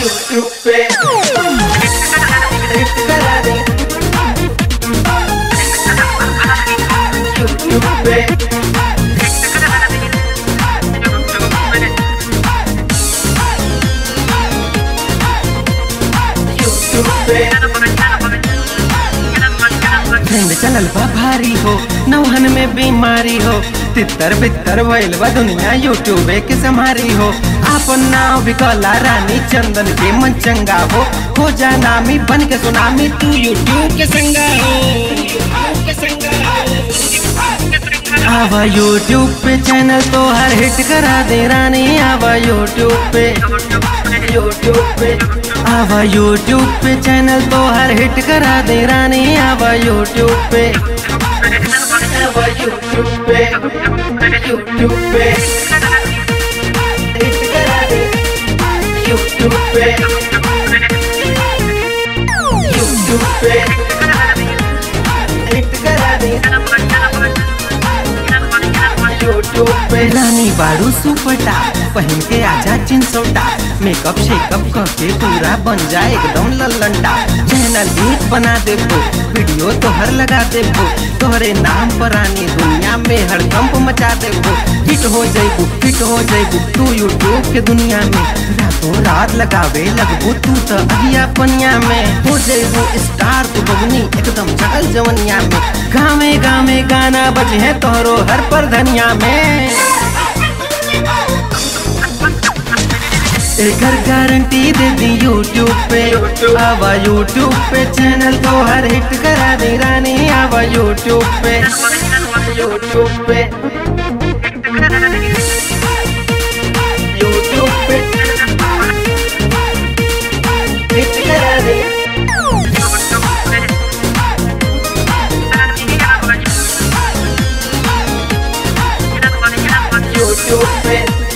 YouTube पे hit करा दे YouTube पे YouTube पे ट्रेंड चलल बा भारी हो नौहन में बीमारी हो तितर बितर भइल बा दुनिया यूट्यूब के समारी हो आपन नाव बिकला रानी चंदन के मन चंगा हो हो जा नामी बन के सुनामी तू यूट्यूब के संगा हो आवा यूट्यूब पे चैनल तो हर हिट करा दे रानी आवा यूट्यूब पे YouTube पे आवा यूट्यूब पे चैनल तो हर हिट करा दे रानी आवा यूट्यूब पे अब YouTube पे YouTube पे हिट करा दे YouTube पे YouTube पे हिट करा दे YouTube पे रानी बारू सुपटा पहन के आजा चिंसोटा मेकअप शेकअप करके पूरा बन जाए एकदम लल्लंडा चैनल एक बना देबो वीडियो तोहर लगा देबो तोहरे नाम पर रानी दुनिया में हड़कंप मचा देबो हिट हो जइबू फिट हो जइबू तू यूट्यूब के दुनिया में रातों रात लगावे लगबू तू तो अगिया पनिया में हो जइबू स्टार तू बबनी एकदम जगल जवनिया में गावे गावे गाना बजे है तोहरो हर पर धनिया में एकर गारंटी दे दी यूट्यूब पे YouTube। आवा यूट्यूब पे चैनल तो हर हिट करा दे रानी आवा यूट्यूब पे YouTube पे YouTube पे हिट करा दे YouTube पे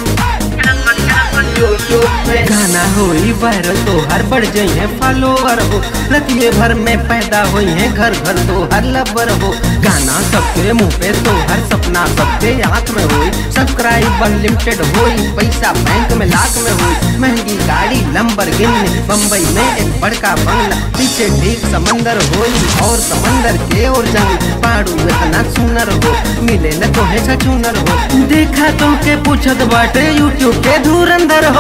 YouTube पे गाना होई वायरल तो हर बढ़ जाई है फॉलोवर हो रतिये भर में पैदा हुई है घर घर तो हर लबर हो गाना सबके मुंह पे तो हर सपना सबके आंख में होई सब्सक्राइब अनलिमिटेड होई पैसा बैंक में लाख में होई महंगी गाड़ी लंबर गिनने बम्बई में एक बड़का बंगला पीछे ठीक समंदर होई और समंदर के और जंग पाड़ू इतना सुनर हो मिले न तो है छछूनर हो देखा तो के पूछत बाटे यूट्यूब के धुरंधर हो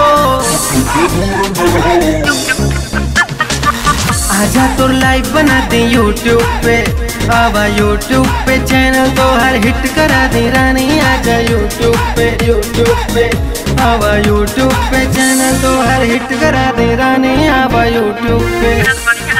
आजा तो लाइव बना दे यूट्यूब पे आवा यूट्यूब पे चैनल तो हर हिट करा दे रानी आजा यूट्यूब पे YouTube पे आवा यूट्यूब पे चैनल तो हर हिट करा दे रानी आवा यूट्यूब पे